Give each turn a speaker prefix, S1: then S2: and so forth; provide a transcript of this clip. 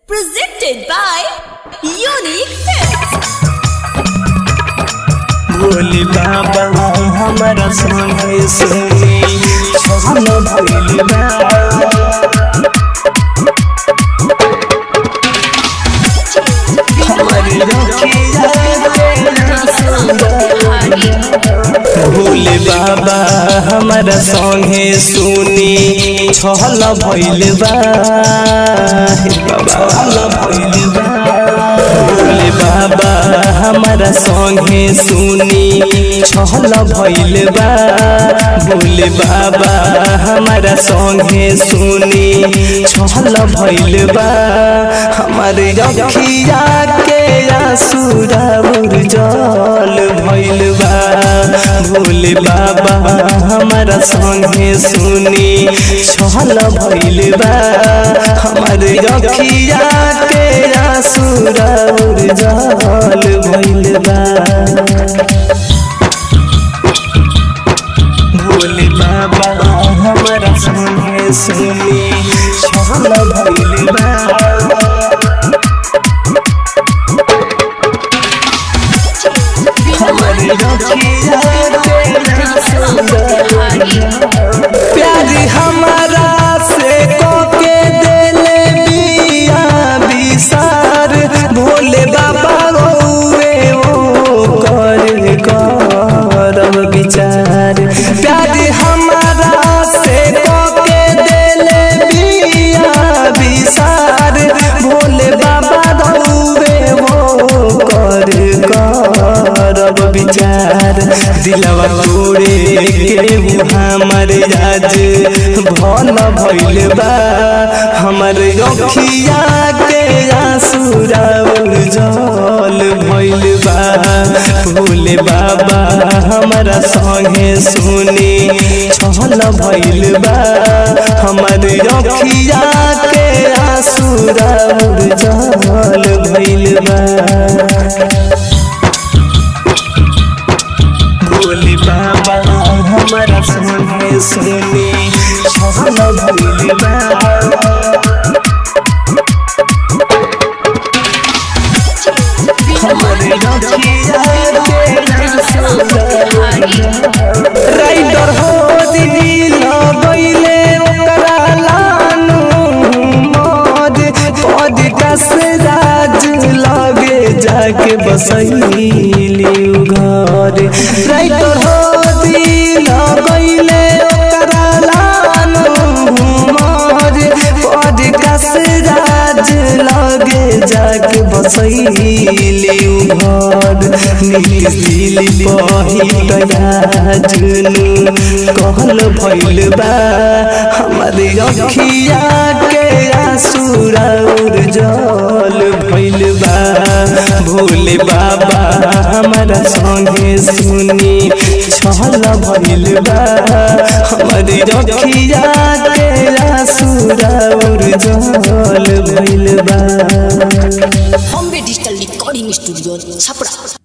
S1: Presented by Unique Films.
S2: बोली बाबा हमारा संगे सुनी हम भइल बा हमारी रखिया भोले बाबा हमारा संगे सुनी छल भइल बा हे बाबा छल भइल बा भोले बाबा हमारा संगे सुनी छल भइल बा भोले बाबा हमारा संगे सुनी छल भइल बा हमारे रखिया के आसुरा जल भइल बा भोले बाबा हमारा संगे सुनी छल भइल बा हमारे रखिया के आसुरा जल भइल बा भोले बाबा हमारा संगे सुनी छल भइल बा हमारे रखिया प्यारी हमारा से कोके देले बिया बिसार भोले बाबा गौए ओ कर करब विचार प्यारी हमारा से कोके देले बिया बिसार भोले बाबा गौए ओ कर करब विचार दिलवा तोड़े के हमर आज भल भइल बा हमर रखिया के आसुरा जल भइल बा भोले बाबा हमारा संगे सुनी छल भइल बा हमर रखिया के आसुरा जल भइल बा भोले बाबा हमारा संगे सुनी छल भइल बा हमारे रखिया राइडर हो दिल बैले ओकरा लानु मद पद कस राज लगे जाके बसैली घर राइडर हो दिल बैले ओकरा लानु मद पद कस राज लगे जाके बसैली घर नीति दिल पहिटया जुनु कहल भइल बा हमारे अखिया के आसुरा जल भइल बा भोले बाबा हमारा संगे सुनी छल भइल बा हमारे अखिया के आसुरा जल भइल बा
S1: Bombay Digital Recording Studio, Chapra.